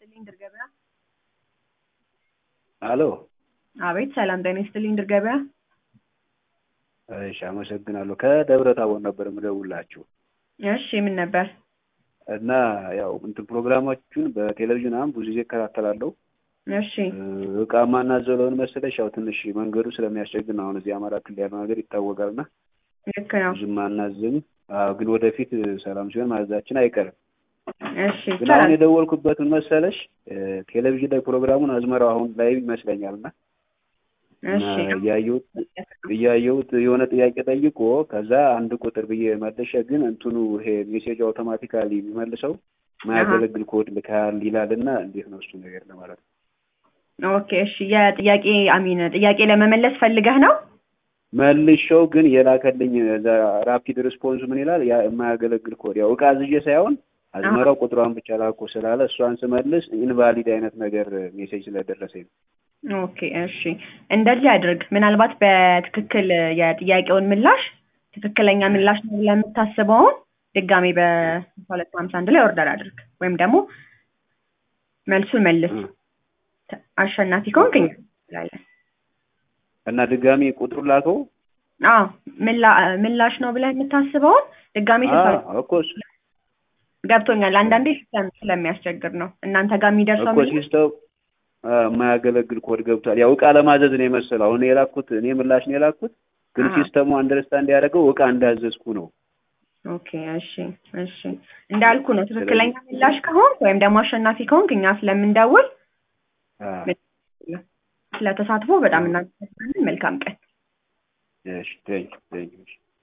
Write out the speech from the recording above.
ይስጥልኝ ድር ገበያ። አሎ አቤት ሰላም ጤና ይስጥልኝ ድር ገበያ። እሺ አመሰግናለሁ። ከደብረ ታቦር ነበር የምደውላችሁ እሺ ምን ነበር? እና ያው እንትን ፕሮግራማችሁን በቴሌቪዥን አሁን ብዙ ጊዜ እከታተላለሁ። እሺ እቃ ማናዘው ለምን መሰለሽ ያው ትንሽ መንገዱ ስለሚያስቸግር ነው። አሁን እዚህ አማራ ክልል ያለው ነገር ይታወቃል እና ልክ ነው። ብዙም አናዝም። አዎ ግን ወደፊት ሰላም ሲሆን ማዘዛችን አይቀርም። እሺ ግን አሁን የደወልኩበት ምን መሰለሽ ቴሌቪዥን ላይ ፕሮግራሙን አዝመራው አሁን ላይ ይመስለኛል እና እሺ እያየሁት እያየሁት የሆነ ጥያቄ ጠይቆ ከዛ አንድ ቁጥር ብዬ መልሼ ግን እንትኑ ይሄ ሜሴጅ አውቶማቲካሊ የሚመልሰው ማያገለግል ኮድ ልካል ይላል እና እንዴት ነው እሱ ነገር ለማለት ነው። ኦኬ እሺ የጥያቄ አሚን ጥያቄ ለመመለስ ፈልገህ ነው? መልሼው ግን የላከልኝ እዛ ራፒድ ሪስፖንስ ምን ይላል ያ የማያገለግል ኮድ ያው እቃ አዝዤ ሳይሆን አዝመራው ቁጥሯን ብቻ ላኮ ስላለ እሷን ስመልስ ኢንቫሊድ አይነት ነገር ሜሴጅ ስለደረሰኝ ነው። ኦኬ እሺ እንደዚህ አድርግ። ምናልባት በትክክል የጥያቄውን ምላሽ ትክክለኛ ምላሽ ነው ብለህ የምታስበውን ድጋሜ በሁለት ሀምሳ አንድ ላይ ኦርደር አድርግ ወይም ደግሞ መልሱን መልስ። አሸናፊ ከሆንክ እኛ እንላለን። እና ድጋሚ ቁጥሩን ላከው አዎ ምላ- ምላሽ ነው ብለህ የምታስበውን ድጋሜ ስልሳ እኮ እሱ ገብቶኛል። አንዳንዴ ሲስተም ስለሚያስቸግር ነው እናንተ ጋር የሚደርሰው እኮ ምላሽ ሲስተም የማያገለግል ኮድ ገብቷል። ያው እቃ ለማዘዝ ነው የመሰለው። አሁን የላኩት እኔ ምላሽ ነው የላኩት፣ ግን አሃ። ሲስተሙ አንደርስታንድ ያደረገው እቃ እንዳዘዝኩ ነው። ኦኬ እሺ እሺ እንዳልኩ ነው። ትክክለኛ ምላሽ ከሆንክ ወይም ደግሞ አሸናፊ ከሆንክ እኛ ስለምንደውል አ፣ ስለተሳትፎ በጣም እናመሰግናለን። መልካም ቀን። እሺ ቴንክ ቴንክ